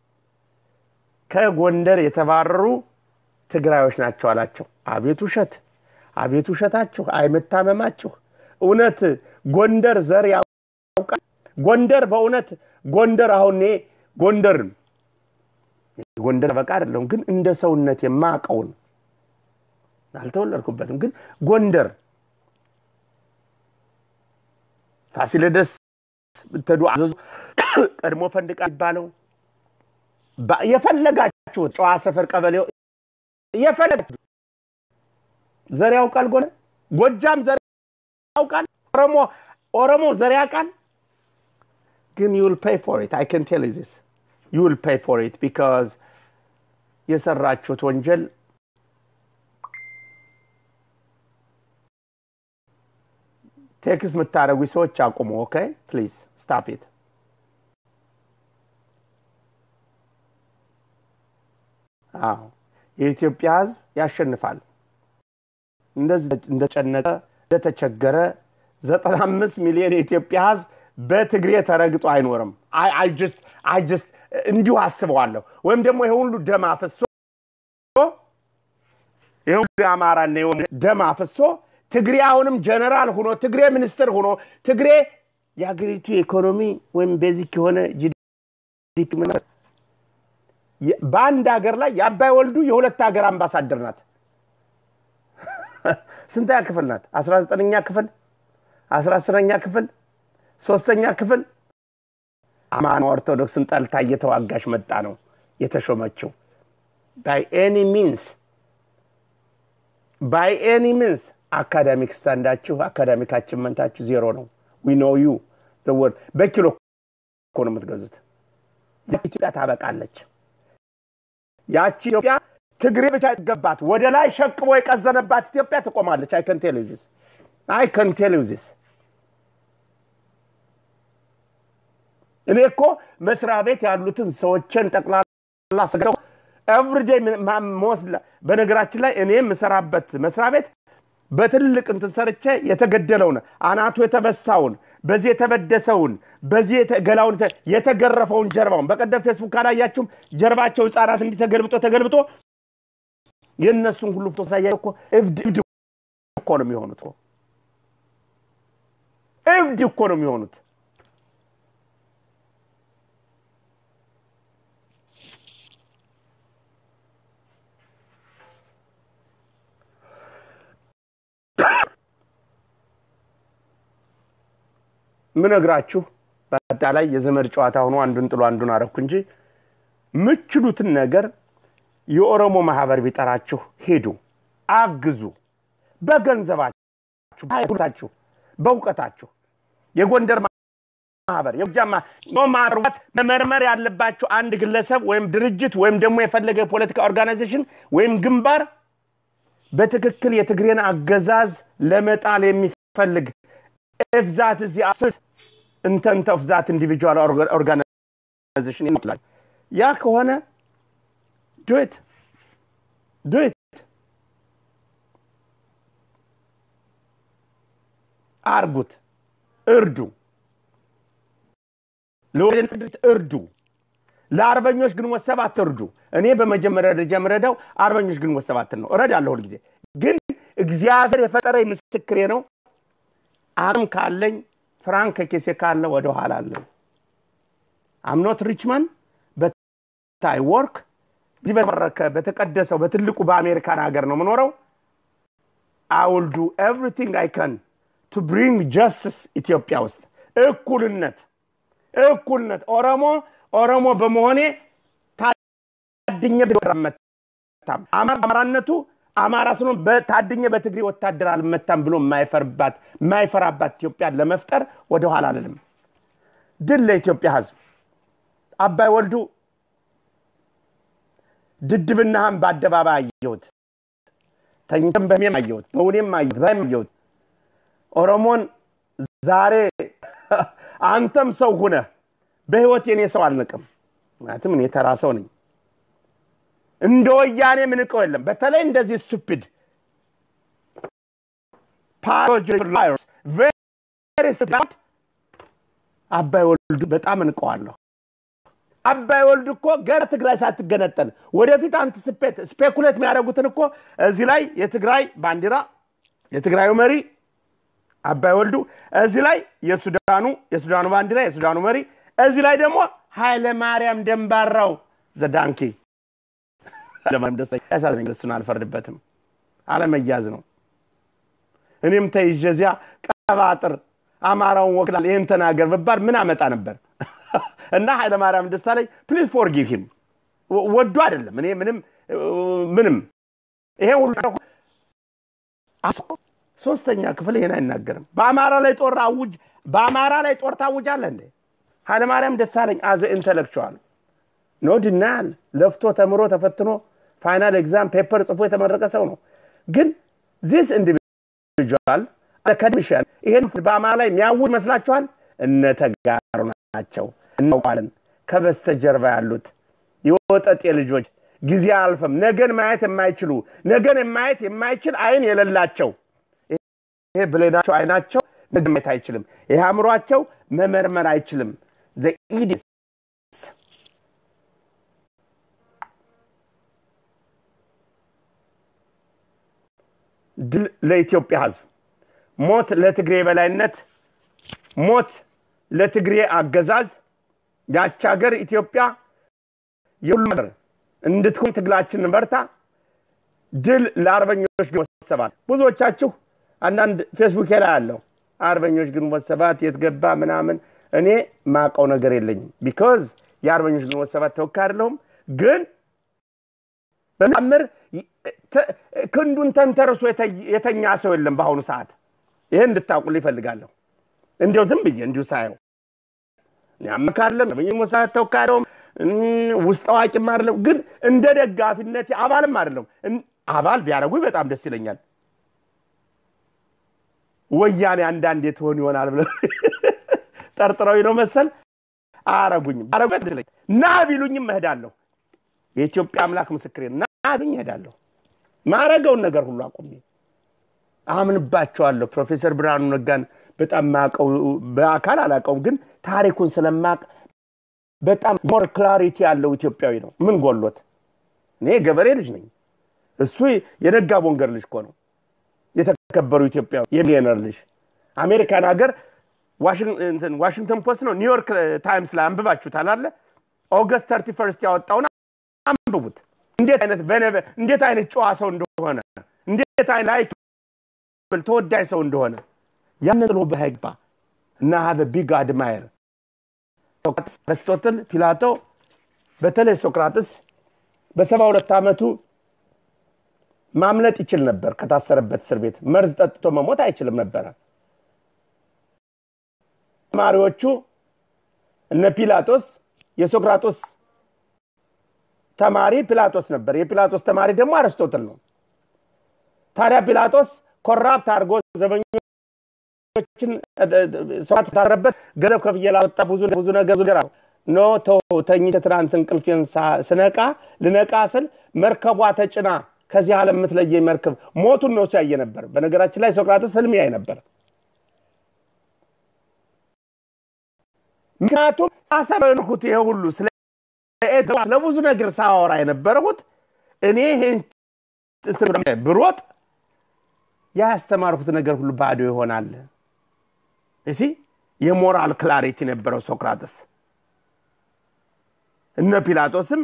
ከጎንደር የተባረሩ ትግራዮች ናቸው አላቸው። አቤት ውሸት፣ አቤት ውሸታችሁ፣ አይመታመማችሁ። እውነት ጎንደር ዘር ያውቃል? ጎንደር በእውነት ጎንደር አሁን እኔ ጎንደር ጎንደር በቃ አይደለሁም፣ ግን እንደ ሰውነት የማውቀውን አልተወለድኩበትም፣ ግን ጎንደር ፋሲለደስ ብትሄዱ አዘዙ ቀድሞ ፈንድቃ ይባለው የፈለጋችሁት ጨዋ ሰፈር ቀበሌ የፈለጋችሁ ዘር ያውቃል። ጎነ ጎጃም ዘር ያውቃል። ኦሮሞ ኦሮሞ ዘር ያውቃል። ግን ዩ ዊል ፔይ ፎር ኢት አይ ካን ቴል ዩ ዚስ ዩ ዊል ፔይ ፎር ኢት ቢካዝ የሰራችሁት ወንጀል ቴክስት የምታደርጉ ሰዎች አቁሙ። ኦኬ ፕሊዝ ስታፕ ኢት። አዎ የኢትዮጵያ ሕዝብ ያሸንፋል። እንደዚህ እንደጨነቀ እንደተቸገረ ዘጠና አምስት ሚሊዮን የኢትዮጵያ ሕዝብ በትግሬ ተረግጦ አይኖርም። አይ ጀስት አይ ጀስት እንዲሁ አስበዋለሁ። ወይም ደግሞ ይሄ ሁሉ ደም አፍሶ ይሄ ሁሉ የአማራና ደም አፍሶ ትግሬ አሁንም ጀነራል ሆኖ ትግሬ ሚኒስትር ሆኖ ትግሬ የሀገሪቱ ኢኮኖሚ ወይም ቤዚክ የሆነ ጂዲፒ በአንድ ሀገር ላይ የአባይ ወልዱ የሁለት ሀገር አምባሳደር ናት። ስንተኛ ክፍል ናት? አስራ ዘጠነኛ ክፍል፣ አስራ አስረኛ ክፍል፣ ሶስተኛ ክፍል አማን ኦርቶዶክስን ጠልታ እየተዋጋሽ መጣ ነው የተሾመችው። ባይ ኤኒ ሚንስ ባይ ኤኒ ሚንስ አካዳሚክ ስታንዳችሁ አካዳሚክ አችመንታችሁ ዜሮ ነው። ዊ ኖ ዩ ወርድ በኪሎ እኮ ነው የምትገዙት። ኢትዮጵያ ታበቃለች። ያቺ ኢትዮጵያ ትግሬ ብቻ ይገባት ወደ ላይ ሸቅቦ የቀዘነባት ኢትዮጵያ ትቆማለች። አይ ከን ቴል ዩ ዚስ አይ ከን ቴል ዩ ዚስ እኔ እኮ መስሪያ ቤት ያሉትን ሰዎችን ጠቅላላ ሰገው ኤቭሪዴይ መወስድ በነገራችን ላይ እኔ የምሰራበት መስሪያ ቤት በትልቅ እንትን ሰርቼ የተገደለውን አናቱ የተበሳውን በዚህ የተበደሰውን በዚህ ገላውን የተገረፈውን ጀርባውን በቀደም ፌስቡክ ካላያችሁም ጀርባቸው ህፃናት እንዲህ ተገልብጦ ተገልብጦ የእነሱን ሁሉ ፎቶ ሳያ እኮ እብድ እብድ እኮ ነው የሚሆኑት። እብድ እኮ ነው የሚሆኑት። ምነግራችሁ በአጠቃላይ የዘመድ ጨዋታ ሆኖ አንዱን ጥሎ አንዱን አረኩ እንጂ ምችሉትን ነገር የኦሮሞ ማህበር ቢጠራችሁ ሄዱ፣ አግዙ። በገንዘባችሁ፣ በሃይማኖታችሁ፣ በእውቀታችሁ የጎንደር ማህበር የጎጃም ማርዋት መመርመር ያለባችሁ አንድ ግለሰብ ወይም ድርጅት ወይም ደግሞ የፈለገ የፖለቲካ ኦርጋናይዜሽን ወይም ግንባር በትክክል የትግሬን አገዛዝ ለመጣል የሚፈልግ if that is the absolute intent of that individual organization ይላል። ያ ከሆነ do it do it አርጉት፣ እርዱ፣ ለወደን ፍድርት እርዱ፣ ለአርበኞች ግንቦት ሰባት እርዱ። እኔ በመጀመሪያ ደረጃ የምረዳው አርበኞች ግንቦት ሰባትን ነው። እረዳለሁ ሁልጊዜ። ግን እግዚአብሔር የፈጠረኝ ምስክሬ ነው። አቅም ካለኝ ፍራንክ ከኬሴ ካለ ወደ ኋላ አለኝ። አምኖት ሪችመን በታይ ወርክ እዚህ በተባረከ በተቀደሰው በትልቁ በአሜሪካን ሀገር ነው የምኖረው። አይ ዊል ዱ ኤቭሪቲንግ አይ ካን ቱ ብሪንግ ጀስትስ ኢትዮጵያ ውስጥ እኩልነት እኩልነት ኦሮሞ ኦሮሞ በመሆኔ ታድኘ መታም አማራነቱ አማራ ስለሆን በታድኘ በትግሬ ወታደር አልመታም ብሎ የማይፈርባት የማይፈራባት ኢትዮጵያን ለመፍጠር ወደኋላ አልልም። ድል ለኢትዮጵያ ሕዝብ። አባይ ወልዱ ድድብናህን በአደባባይ አየሁት። ተኝተን በህልሜም አየሁት፣ በእውኔም አየሁት፣ በህልሜም አየሁት። ኦሮሞን ዛሬ አንተም ሰው ሁነህ በህይወት የኔ ሰው አልንቅም። ምክንያቱም እኔ ተራ ሰው ነኝ። እንደ ወያኔ ምንቀው የለም። በተለይ እንደዚህ ስቱፒድ አባይ ወልዱ በጣም እንቀዋለሁ። አባይ ወልዱ እኮ ገና ትግራይ ሳትገነጠል ወደፊት አንትስፔት ስፔኩሌት የሚያደርጉትን እኮ እዚህ ላይ የትግራይ ባንዲራ የትግራዩ መሪ አባይ ወልዱ፣ እዚህ ላይ የሱዳኑ የሱዳኑ ባንዲራ የሱዳኑ መሪ፣ እዚህ ላይ ደግሞ ኃይለ ማርያም ደንባራው ዘዳንኪ ለማንም ደስ ያሳዝነኝ። እሱን አልፈርድበትም። አለመያዝ ነው። እኔም ተይዤ እዚያ ቀባጥር አማራውን ወክላል ይህን ተናገር ብባል ምን አመጣ ነበር? እና ኃይለማርያም ደሳለኝ ፕሊዝ ፎርጊቭ ሂም ወዶ አይደለም። እኔ ምንም ምንም ይሄ ሁሉ ሶስተኛ ክፍል ይሄን አይናገርም። በአማራ ላይ ጦር አውጅ በአማራ ላይ ጦር ታውጃለህ እንዴ? ኃይለማርያም ደሳለኝ አዘ ኢንተሌክቹዋል ኖ ድናያል ለፍቶ ተምሮ ተፈትኖ ፋይናል ኤግዛም ፔፐር ጽፎ የተመረቀ ሰው ነው። ግን ዚስ ኢንዲቪጁዋል አካዴሚሽያን ይሄን በአማራ ላይ የሚያውጅ መስላችኋል? እነ ተጋሩ ናቸው። እናውቃለን። ከበስተጀርባ ያሉት የወጠጤ ልጆች ጊዜ አልፈም ነገን ማየት የማይችሉ ነገን ማየት የማይችል አይን የሌላቸው ይሄ ብሌናቸው አይናቸው ነገ ማየት አይችልም። ይሄ አእምሯቸው መመርመር አይችልም። ኢዲስ ድል ለኢትዮጵያ ሕዝብ፣ ሞት ለትግሬ በላይነት፣ ሞት ለትግሬ አገዛዝ። ያች ሀገር ኢትዮጵያ የሁሉ ሀገር እንድትሆን ትግላችን በርታ። ድል ለአርበኞች ግንቦት ሰባት። ብዙዎቻችሁ አንዳንድ ፌስቡክ ላይ አለው አርበኞች ግንቦት ሰባት የት ገባ ምናምን። እኔ ማቀው ነገር የለኝም። ቢኮዝ የአርበኞች ግንቦት ሰባት ተወካይ አይደለሁም። ግን በምር ክንዱን ተንተርሶ የተኛ ሰው የለም በአሁኑ ሰዓት። ይህን እንድታውቁል ይፈልጋለሁ። እንዲያው ዝም ብዬ እንዲሁ ሳየው አመካርለም አርበኞች ግንቦት ሰባት ተወካይ አይደለሁም። ውስጥ አዋቂም አይደለም። ግን እንደ ደጋፊነት አባልም አይደለም። አባል ቢያደርጉኝ በጣም ደስ ይለኛል። ወያኔ አንዳንዴ ትሆን ይሆናል ብለ ጠርጥረው ነው መሰል አያረጉኝም። አረጉት ና ቢሉኝም እሄዳለሁ። የኢትዮጵያ አምላክ ምስክሬ ና ቢሉኝ እሄዳለሁ። ማረገውን ነገር ሁሉ አቁሜ አምንባቸዋለሁ። ፕሮፌሰር ብርሃኑ ነጋን በጣም ማቀው በአካል አላቀውም፣ ግን ታሪኩን ስለማቅ በጣም ሞር ክላሪቲ ያለው ኢትዮጵያዊ ነው። ምን ጎሎት? እኔ ገበሬ ልጅ ነኝ። እሱ የነጋ ቦንገር ልጅ እኮ ነው። የተከበሩ ኢትዮጵያ የሚሊዮነር ልጅ አሜሪካን ሀገር ዋሽንግተን ፖስት ነው ኒውዮርክ ታይምስ ላይ አንብባችሁታል አለ ኦገስት ተርቲ ፈርስት ያወጣውን አንብቡት። እንዴት አይነት እንዴት አይነት ጨዋ ሰው እንደሆነ እንዴት አይነት ተወዳጅ ሰው እንደሆነ ያንን ጥሎ በህግባ እና ሀበ ቢግ አድማየር አርስቶትል፣ ፒላቶ በተለይ ሶቅራጥስ በሰባ ሁለት ዓመቱ ማምለጥ ይችል ነበር። ከታሰረበት እስር ቤት መርዝ ጠጥቶ መሞት አይችልም ነበረ። ተማሪዎቹ እነ ፒላጦስ የሶቅራጦስ ተማሪ ፒላጦስ ነበር። የፒላጦስ ተማሪ ደግሞ አርስቶትል ነው። ታዲያ ፒላጦስ ኮራፕት አድርጎ ዘበኞችን ሰዋት ታረበት ገንዘብ ከፍዬ ላወጣ ብዙ ብዙ ነገር ነገር ኖ ተው ተኝቼ ትናንት እንቅልፌን ስነቃ ልነቃ ስል መርከቧ ተጭና ከዚህ ዓለም የምትለየኝ መርከብ ሞቱን ነው ሲያየ ነበር። በነገራችን ላይ ሶቅራጥስ ህልም ያይ ነበር። ምክንያቱም ሳሰበንኩት ይሄ ሁሉ ስለ ለብዙ ነገር ሳወራ የነበረሁት እኔ ይሄን ብሮጥ ያ ያስተማርኩት ነገር ሁሉ ባዶ ይሆናል። እሲ የሞራል ክላሪቲ ነበረው ሶቅራጥስ። እነ ፒላጦስም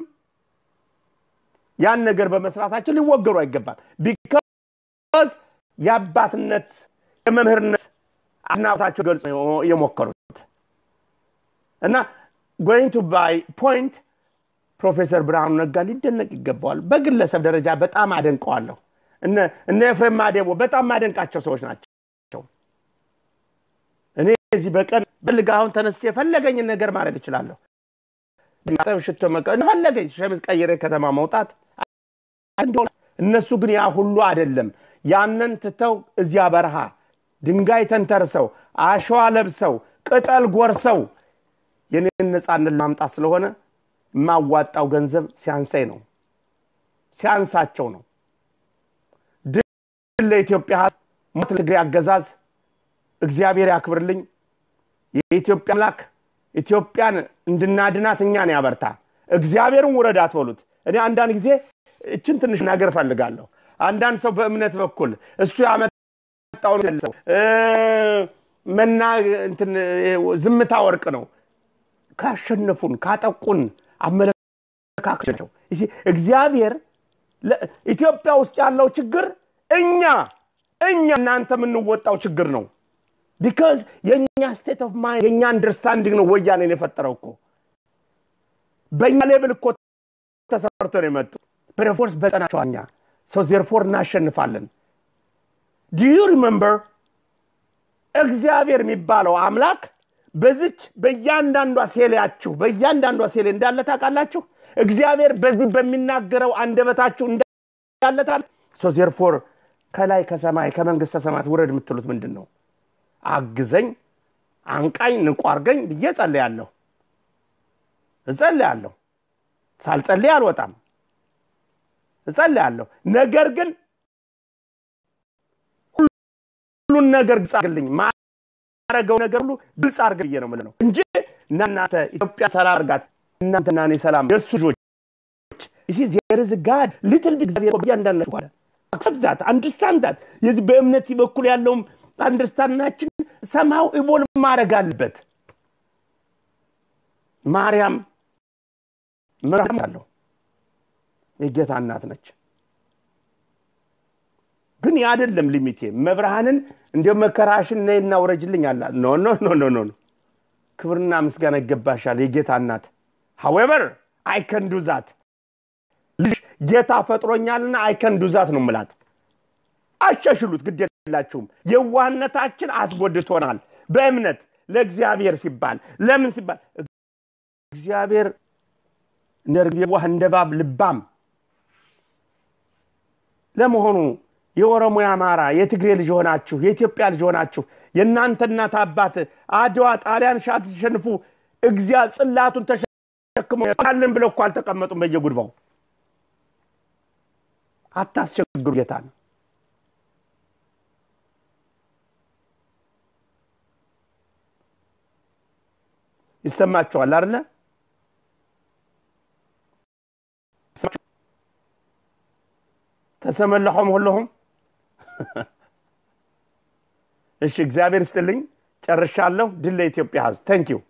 ያን ነገር በመስራታቸው ሊወገሩ አይገባል። ቢካዝ የአባትነት የመምህርነት አድናቆታቸው ገልጾ የሞከሩት እና ጎይንግ ቱ ባይ ፖይንት ፕሮፌሰር ብርሃኑ ነጋ ሊደነቅ ይገባዋል። በግለሰብ ደረጃ በጣም አደንቀዋለሁ። እነ ኤፍሬም ማዴቦ በጣም ማደንቃቸው ሰዎች ናቸው። እኔ እዚህ በቀን በልግ አሁን ተነስቼ የፈለገኝን ነገር ማድረግ እችላለሁ። ሽቶ መቀ ፈለገኝ ሸሚዝ ቀይሬ ከተማ መውጣት እነሱ ግን ያ ሁሉ አይደለም። ያንን ትተው እዚያ በረሃ ድንጋይ ተንተርሰው አሸዋ ለብሰው ቅጠል ጎርሰው የኔን ነፃነት ለማምጣት ስለሆነ የማዋጣው ገንዘብ ሲያንሳኝ ነው፣ ሲያንሳቸው ነው። ድል ለኢትዮጵያ ሕዝብ፣ ሞት ለትግሬ አገዛዝ። እግዚአብሔር ያክብርልኝ። የኢትዮጵያ አምላክ ኢትዮጵያን እንድናድናት እኛን ያበርታ። እግዚአብሔርን ውረድ አትበሉት። እኔ አንዳንድ ጊዜ እችን ትንሽ ነገር እፈልጋለሁ። አንዳንድ ሰው በእምነት በኩል እሱ ያመጣውን ሰው መና እንትን ዝምታ ወርቅ ነው ካሸነፉን ካጠቁን አመለካከት ነው። እግዚአብሔር ኢትዮጵያ ውስጥ ያለው ችግር እኛ እኛ እናንተ የምንወጣው ችግር ነው። ቢካዝ የእኛ ስቴት ኦፍ ማይንድ የእኛ አንደርስታንዲንግ ነው ወያኔን የፈጠረው እኮ በእኛ ሌብል እኮ ተሰርቶ ነው የመጡ ፕሬፎርስ በጠናቸው እኛ ሶ ዜርፎር እናሸንፋለን። ዲዩ ሪመምበር እግዚአብሔር የሚባለው አምላክ በዚች በእያንዳንዷ ሴሌያችሁ በእያንዳንዷ ሴሌ እንዳለ ታውቃላችሁ። እግዚአብሔር በዚህ በሚናገረው አንደበታችሁ እንዳለ ታል ሶ ዜርፎር ከላይ ከሰማይ ከመንግስተ ሰማያት ውረድ የምትሉት ምንድን ነው? አግዘኝ፣ አንቃኝ፣ ንቁ አርገኝ ብዬ ጸልያለሁ እጸልያለሁ። ሳልጸልይ አልወጣም። እጸልያለሁ። ነገር ግን ሁሉን ነገር ግልጽ አርግልኝ ማረገው ነገር ሁሉ ግልጽ አርግ ብዬ ነው የምልህ እንጂ እናንተ ኢትዮጵያ ሰላም አርጋት እናንተና እኔ ሰላም የእሱ ልጆች ይሲ ዜር ኢዝ ጋድ ሊትል ቢግ እግዚአብሔር እያንዳንዳችሁ ባለ አክሰፕት ዛት አንደርስታንድ ዛት የዚህ በእምነት በኩል ያለውም አንደርስታንዳችን ሰማው ኢቮልቭ ማድረግ አለበት። ማርያም ምራም አለው የጌታ እናት ነች። ግን ያ አይደለም ሊሚቴ። መብርሃንን እንዲያው መከራሽን ነይና ውረጅልኝ አላ ኖ ኖ ኖ ኖ ኖ ክብርና ምስጋና ይገባሻል የጌታ እናት። ሀዌቨር አይ ከን ዱ ዛት ልጅ ጌታ ፈጥሮኛልና አይ ከን ዱ ዛት ነው ምላት። አሻሽሉት፣ ግድ የላችሁም። የዋህነታችን አስጎድቶናል። በእምነት ለእግዚአብሔር ሲባል ለምን ሲባል እግዚአብሔር እንደ ርግብ የዋህ እንደ እባብ ልባም። ለመሆኑ የኦሮሞ የአማራ የትግሬ ልጅ ሆናችሁ የኢትዮጵያ ልጅ ሆናችሁ የእናንተ እናት አባት አድዋ ጣሊያን ሻት ሲሸንፉ እግዚአ ጽላቱን ተሸክሞ ካለን ብለው እኮ አልተቀመጡም በየጉድባው። አታስቸግሩ ጌታ ነው። ይሰማችኋል አይደለ? ተሰመለሖም ሁለሁም እሺ፣ እግዚአብሔር ይስጥልኝ። ጨርሻለሁ። ድል ለኢትዮጵያ ሕዝብ። ተንኪው